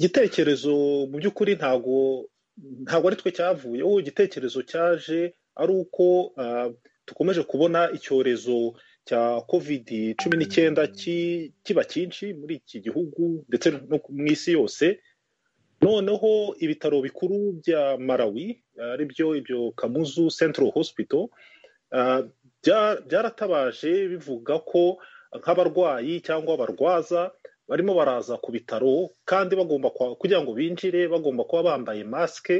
igitekerezo mu by'ukuri ntabwo ntabwo ari twe cyavuyeho igitekerezo cyaje ari uko dukomeje kubona icyorezo cya kovidi cumi n'icyenda kiba cyinshi muri iki gihugu ndetse no mu isi yose noneho ibitaro bikuru bya marawi ari byo ibyo kamuzu sentiro hosipito byaratabaje bivuga ko nk'abarwayi cyangwa abarwaza barimo baraza ku bitaro kandi bagomba kugira ngo binjire bagomba kuba bambaye masike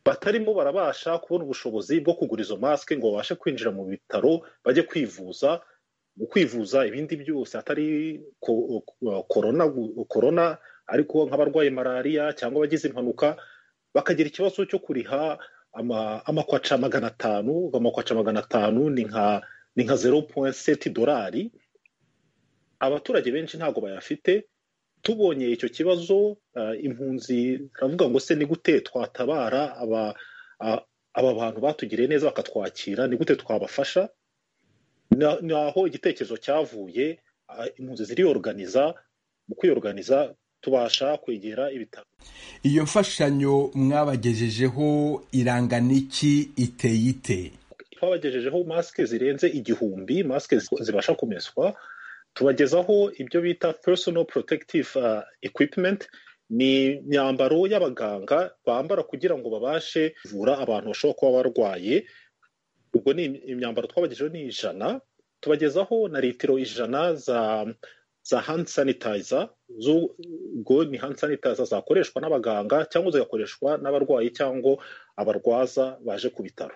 batarimo barabasha kubona ubushobozi bwo kugura izo masike ngo babashe kwinjira mu bitaro bajye kwivuza mu kwivuza ibindi byose atari korona korona ariko nk'abarwaye malariya cyangwa abagize impanuka bakagira ikibazo cyo kuriha amakwaca magana atanu amakwaca magana atanu ni nka zeru puwenti seti dorari abaturage benshi ntabwo bayafite tubonye icyo kibazo impunzi turavuga ngo se ni gute twatabara aba bantu batugiriye neza bakatwakira ni gute twabafasha ni aho igitekerezo cyavuye impunzi ziriyoruganiza mu kwiyoruganiza tubasha kwegera ibitaro iyo mfashanyo mwabagejejeho irangana iki iteye ite twabagejejeho masike zirenze igihumbi masike zibasha kumeswa tubagezaho ibyo bita personal protective equipment ni imyambaro y'abaganga bambara kugira ngo babashe kuvura abantu bashobora kuba barwaye ubwo ni imyambaro twabagejeho ni ijana tubagezaho na litiro ijana za za hand sanitizer ubwo ni hand sanitizer zakoreshwa n'abaganga cyangwa zigakoreshwa n'abarwayi cyangwa abarwaza baje ku bitaro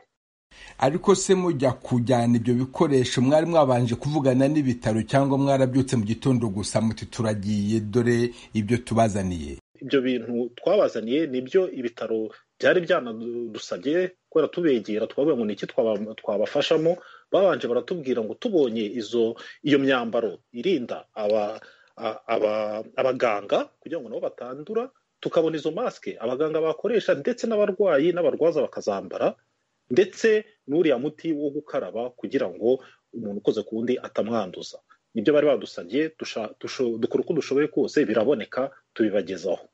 ariko se mujya kujyana ibyo bikoresho mwari mwabanje kuvugana n'ibitaro cyangwa mwarabyutse mu gitondo gusa muti turagiye dore ibyo tubazaniye ibyo bintu twabazaniye nibyo ibitaro byari byanadusabye kubera tubegera twavuga ngo ni iki twabafashamo babanje baratubwira ngo tubonye izo iyo myambaro irinda abaganga kugira ngo nabo batandura tukabona izo masike abaganga bakoresha ndetse n'abarwayi n'abarwaza bakazambara ndetse n'uriya muti wo gukaraba kugira ngo umuntu ukoze ku wundi atamwanduza nibyo bari badusabye dukora uko dushoboye kose biraboneka tubibagezaho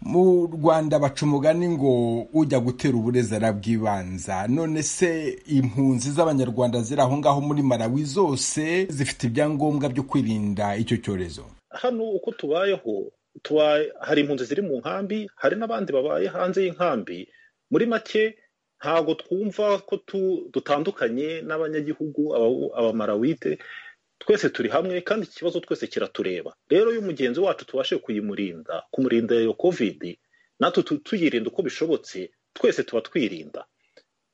mu rwanda baca umugani ngo ujya gutera uburezi arabwibanza none se impunzi z'abanyarwanda ziri aho ngaho muri marawi zose zifite ibyangombwa byo kwirinda icyo cyorezo hano uko tubayeho hari impunzi ziri mu nkambi hari n'abandi babaye hanze y'inkambi muri make ntabwo twumva ko dutandukanye n'abanyagihugu abamarawite twese turi hamwe kandi iki kibazo twese kiratureba rero iyo mugenzi wacu tubashe kuyimurinda kumurinda iyo kovidi natwe tuyirinda uko bishobotse twese tuba twirinda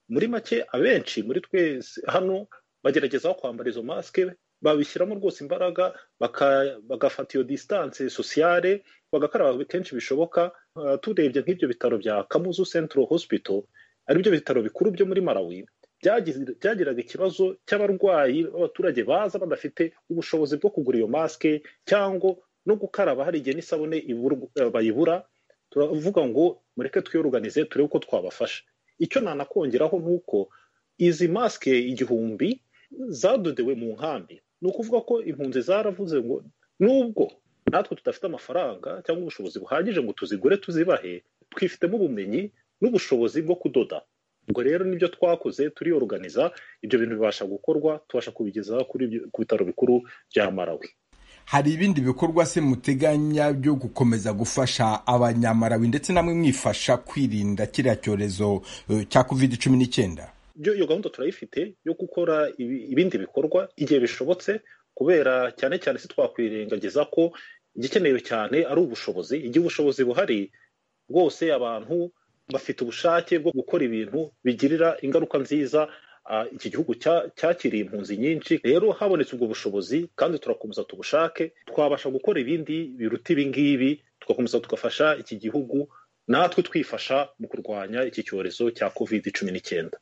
muri make abenshi muri twese hano bagerageza kwambara izo masike babishyiramo rwose imbaraga bagafata iyo disitanse sosiyale bagakaraba kenshi bishoboka turebye nk'ibyo bitaro bya kamuzu sentiro hosipito aribyo bitaro bikuru byo muri marawi byagiraga ikibazo cy'abarwayi b'abaturage baza badafite ubushobozi bwo kugura iyo masike cyangwa no gukaraba hari igihe n'isabune bayibura turavuga ngo mureke twiyoruganize turebe uko twabafasha icyo nanakongeraho ni uko izi masike igihumbi zadodewe mu nkambi ni ukuvuga ko impunzi zaravuze ngo nubwo natwe tudafite amafaranga cyangwa ubushobozi buhagije ngo tuzigure tuzibahe twifitemo ubumenyi n'ubushobozi bwo kudoda ubwo rero nibyo twakoze turiyoruganiza ibyo bintu bibasha gukorwa tubasha kubigeza ku bitaro bikuru bya marawi hari ibindi bikorwa se muteganya byo gukomeza gufasha abanyamarawi ndetse namwe mwifasha kwirinda kiriya cyorezo cya kovide cumi n'icyenda iyo gahunda turayifite yo gukora ibindi bikorwa igihe bishobotse kubera cyane cyane si twakwirengagiza ko igikenewe cyane ari ubushobozi igihe ubushobozi buhari bwose abantu bafite ubushake bwo gukora ibintu bigirira ingaruka nziza iki gihugu cyakiriye impunzi nyinshi rero habonetse ubwo bushobozi kandi turakomeza tubushake twabasha gukora ibindi biruta ibingibi tugakomeza tugafasha iki gihugu natwe twifasha mu kurwanya iki cyorezo cya kovide cumi n'icyenda